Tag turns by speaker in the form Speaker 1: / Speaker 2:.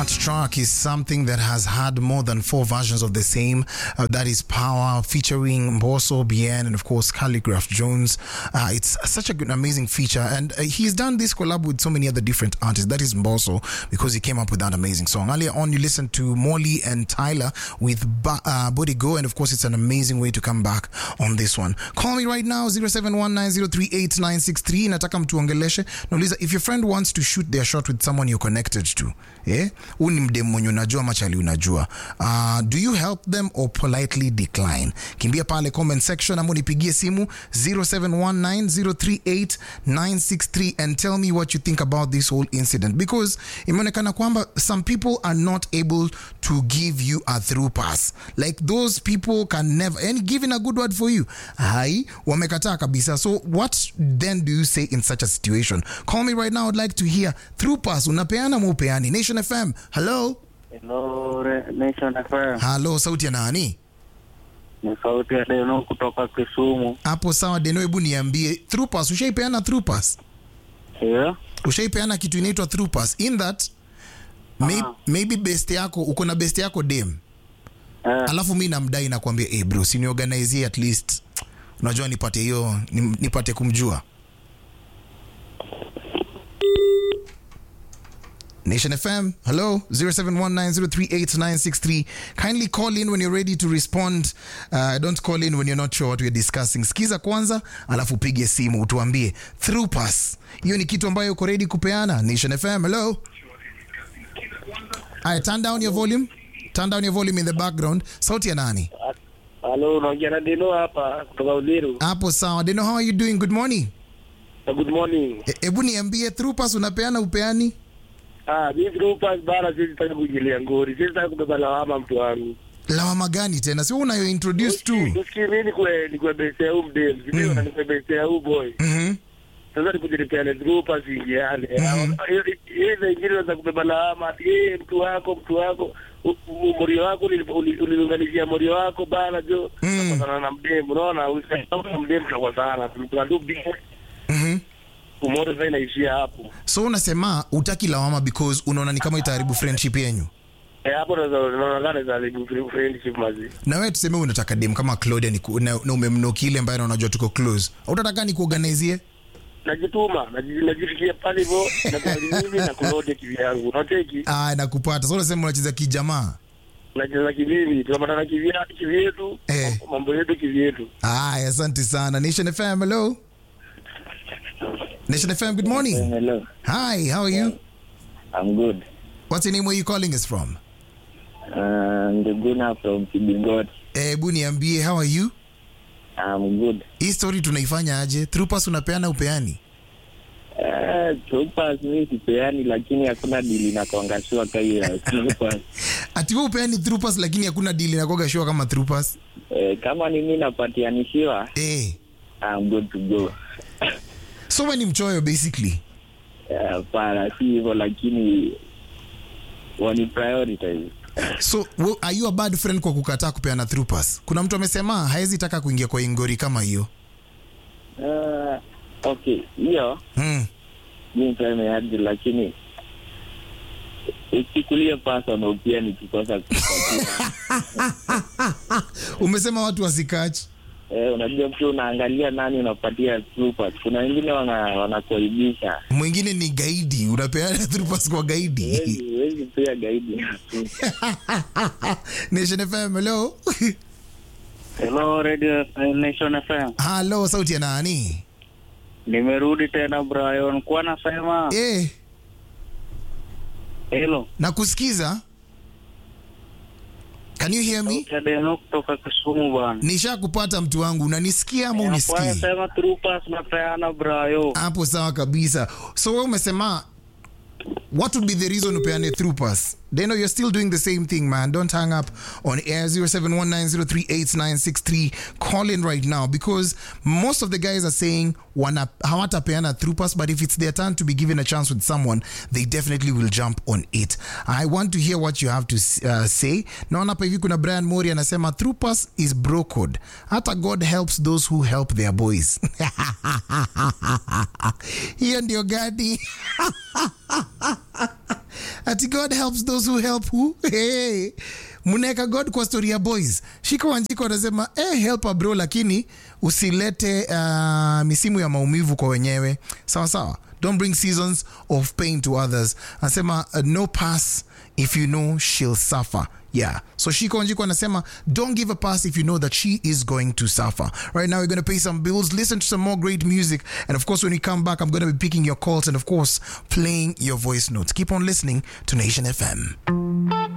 Speaker 1: That track is something that has had more than four versions of the same. Uh, that is Power featuring Mbosso, Bien, and of course Calligraph Jones. Uh, it's such a good, amazing feature, and uh, he's done this collab with so many other different artists. That is Mbosso because he came up with that amazing song. Earlier on, you listened to Molly and Tyler with ba- uh, Body Go, and of course, it's an amazing way to come back on this one. Call me right now 0719038963. Nataka mtuongeleshe. Nauliza if your friend wants to shoot their shot with someone you're connected to eh? huu ni mdem mwenye unajua machali unajua uh, do you help them or politely decline kimbia pale comment section ama unipigie simu 0719038963 and tell me what you think about this whole incident because imeonekana kwamba some people are not able to give you a through pass like those people can never and giving a good word for you hai wamekataa kabisa so what then do you say in such a situation call me right now i'd like to hear through pass unapeana maupeani nation fm hello
Speaker 2: Hello, Re- Nation FM.
Speaker 1: halo sauti ya nani
Speaker 2: Ni sauti ya Deno kutoka Kisumu.
Speaker 1: hapo sawa deno hebu niambie through pass ushaipeana through pass
Speaker 2: Yeah.
Speaker 1: ushaipeana kitu inaitwa through pass in that may,
Speaker 2: Aha.
Speaker 1: maybe best yako uko na best yako dem
Speaker 2: Eh,
Speaker 1: alafu mi namdai nakwambia hey bro siniorganizie at least unajua nipate hiyo ni- nipate kumjua Nation FM, hello, 0719038963. Kindly call in when you're ready to respond. Uh, don't call in when you're not sure what we're discussing. Sikiza kwanza, alafu pige simu utuambie through pass. Hiyo ni kitu ambayo uko ready kupeana. Nation FM, hello. Aya, turn down your volume. Turn down your volume in the background. Sauti ya nani?
Speaker 2: Halo, unaongea na Deno hapa kutoka Uliru.
Speaker 1: Hapo sawa. Deno, how are you doing? Good morning.
Speaker 2: Good morning.
Speaker 1: E- Hebu niambie through pass unapeana upeani?
Speaker 2: Ah, mimi groupas bana sisi sitaki kuingilia ngori. Sisi sitaki kubeba lawama mtu wangu.
Speaker 1: Lawama gani tena? Sio unayo introduce tu.
Speaker 2: Usikii mimi nikwe nikwe base ya huyu mdem. Sisi na nikwe base ya huyu boy.
Speaker 1: Mhm.
Speaker 2: Sasa nikujilipeane groupas ingiane.
Speaker 1: Mhm.
Speaker 2: Hiyo zingine unaweza kubeba lawama ati eh, mtu wako mtu wako u- u- morio wako ulil- ulil- uliunganishia morio wako bana jo.
Speaker 1: Mm.
Speaker 2: Sasa na mdem unaona usisema mdem kwa sana. Tunadu big
Speaker 1: Mhm.
Speaker 2: umoja sasa inaishia hapo.
Speaker 1: So unasema utaki lawama because unaona ni kama itaharibu friendship yenyu.
Speaker 2: Eh, hapo ndo naonekana za libu friendship mazi.
Speaker 1: Na wewe tuseme unataka dem kama Claudia ni ku- na, na umemnoki ile ambaye unajua tuko close. Utataka ni kuorganizie?
Speaker 2: Najituma, naji- najirikia pale hivyo na kwa mimi na kulode kivi yangu. Unateki?
Speaker 1: Ah, nakupata. So unasema unacheza kijamaa.
Speaker 2: Nacheza kivivi, tunapatana kivi kivi yetu,
Speaker 1: Eh.
Speaker 2: mambo yetu kivi yetu.
Speaker 1: Ah, asante sana. Nation FM, hello. Nation FM, good morning.
Speaker 3: Hello,
Speaker 1: Hi, how are you?
Speaker 3: I'm good.
Speaker 1: What's your name? Where you calling us from?
Speaker 3: Uh, Nduguna from Kibigot.
Speaker 1: Eh, Hebu niambie how are you?
Speaker 3: I'm good.
Speaker 1: Hii story tunaifanya aje? Through pass unapeana upeani?
Speaker 3: Uh, Troopers mi sipeani, lakini hakuna dili na kuangashua kai ya Troopers.
Speaker 1: Ati wewe upeani through pass lakini hakuna deal inakuwa sure kama through pass.
Speaker 3: Eh, kama ni mi napatianishiwa,
Speaker 1: Eh.
Speaker 3: I'm good to go.
Speaker 1: So wewe ni mchoyo basically.
Speaker 3: Eh, Hapana, si hivyo, lakini wani prioritize.
Speaker 1: So we- are you a bad friend kwa kukataa kupeana through pass? Kuna mtu amesema haezi taka kuingia kwa ingori kama hiyo.
Speaker 3: Uh, okay, hiyo
Speaker 1: Hmm.
Speaker 3: mi nimeaji, lakini usichukulie personal pia nikikosa kupatia.
Speaker 1: Umesema watu wasikachi.
Speaker 3: Eh, unajua pia unaangalia nani unapatia Troopers. Kuna wengine wana wanakuaibisha.
Speaker 1: Mwingine ni gaidi, unapeana through pass kwa gaidi.
Speaker 3: Huwezi huwezi pia gaidi.
Speaker 1: Nation FM, hello.
Speaker 2: Hello Radio Nation FM.
Speaker 1: Hello, sauti ya nani?
Speaker 2: Nimerudi tena Brian. Kwa nasema
Speaker 1: Eh,
Speaker 2: hello.
Speaker 1: nakusikiza. Can you hear me?
Speaker 2: Deno kutoka Kisumu bwana.
Speaker 1: Nishakupata mtu wangu, unanisikia ama
Speaker 2: Kwa
Speaker 1: unisikii?
Speaker 2: nasema troopers napeana Brian.
Speaker 1: hapo sawa kabisa so wewe umesema what would be the reason upeane through pass deno you're still doing the same thing man don't hang up on air 0719038963 call in right now because most of the guys are saying wana hawatapeana through pass but if it's their turn to be given a chance with someone they definitely will jump on it i want to hear what you have to uh, say naona hapa hivi kuna brian mori anasema through pass is bro code hata god helps those who help their boys hiyo ndio gadi ati god helps those who help who hey. mnaweka god kwa story ya boys shiko wanjiko anasema eh, helpa bro lakini usilete uh, misimu ya maumivu kwa wenyewe sawa sawa don't bring seasons of pain to others anasema uh, no pass if you know she'll suffer yeah so shiko wanjiko anasema don't give a pass if you know that she is going to suffer right now we're going to pay some bills listen to some more great music and of course when we come back i'm going to be picking your calls and of course playing your voice notes keep on listening to nation fm